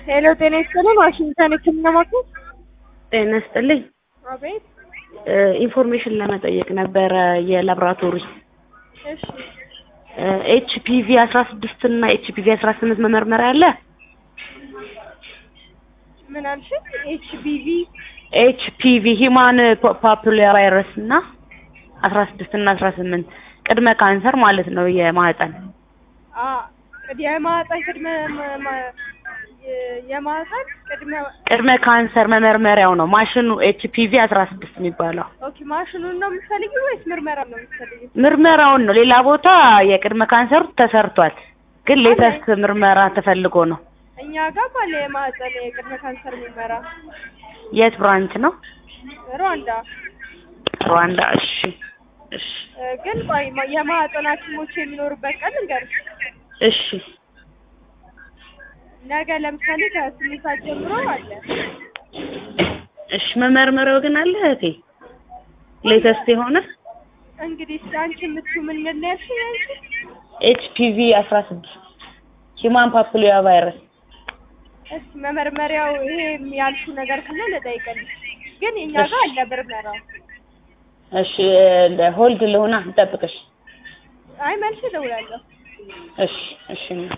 ሄሎ ጤና ይስጥልን ዋሽንግተን ህክምና ማዕከል ጤና ይስጥልኝ። አቤት ኢንፎርሜሽን ለመጠየቅ ነበረ የላብራቶሪ እሺ ኤችፒቪ አስራ ስድስት እና ኤችፒቪ አስራ ስምንት መመርመሪያ አለ? ምን አልሽኝ ኤችቢቪ ኤችፒቪ ሂማን ፓፑላር ቫይረስ እና አስራ ስድስት እና አስራ ስምንት ቅድመ ካንሰር ማለት ነው የማህፀን አ የማህፀን ቅድመ ማ- ማ- የ- የማህፀን ቅድመ ቅድመ ካንሰር መመርመሪያው ነው ማሽኑ ኤችፒቪ አስራ ስድስት የሚባለው ኦኬ ማሽኑን ነው የምትፈልጊው ወይስ ምርመራ ነው የምትፈልጊው? ምርመራውን ነው። ሌላ ቦታ የቅድመ ካንሰር ተሰርቷል፣ ግን ሌተስት ምርመራ ተፈልጎ ነው። እኛ ጋር ባለ የማህፀን የቅድመ ካንሰር ምርመራ የት ብራንች ነው? ሩዋንዳ ሩዋንዳ። እሺ እሺ እ፣ ግን ቆይ ማ- የማህፀን ሐኪሞች የሚኖሩበት ቀን እንገርሽ እሺ ነገ ለምሳሌ ከስምንት ሰዓት ጀምሮ አለ። እሺ መመርመሪያው ግን አለ እህቴ ሌተስት የሆነ እንግዲህ እስኪ አንቺ የምትዩ ምን ምን ነው ያልሽኝ አንቺ? ኤችፒቪ አስራ ስድስት ሂማን ፓፑሊያ ቫይረስ እስኪ መመርመሪያው ይሄ ያልሹ ነገር ካለ ልጠይቅልሽ። ግን የኛ ጋር አለ ምርመራው። እሺ ሆልድ ልሆና ልጠብቅሽ። አይ መልሼ እደውላለሁ። እሺ እሺ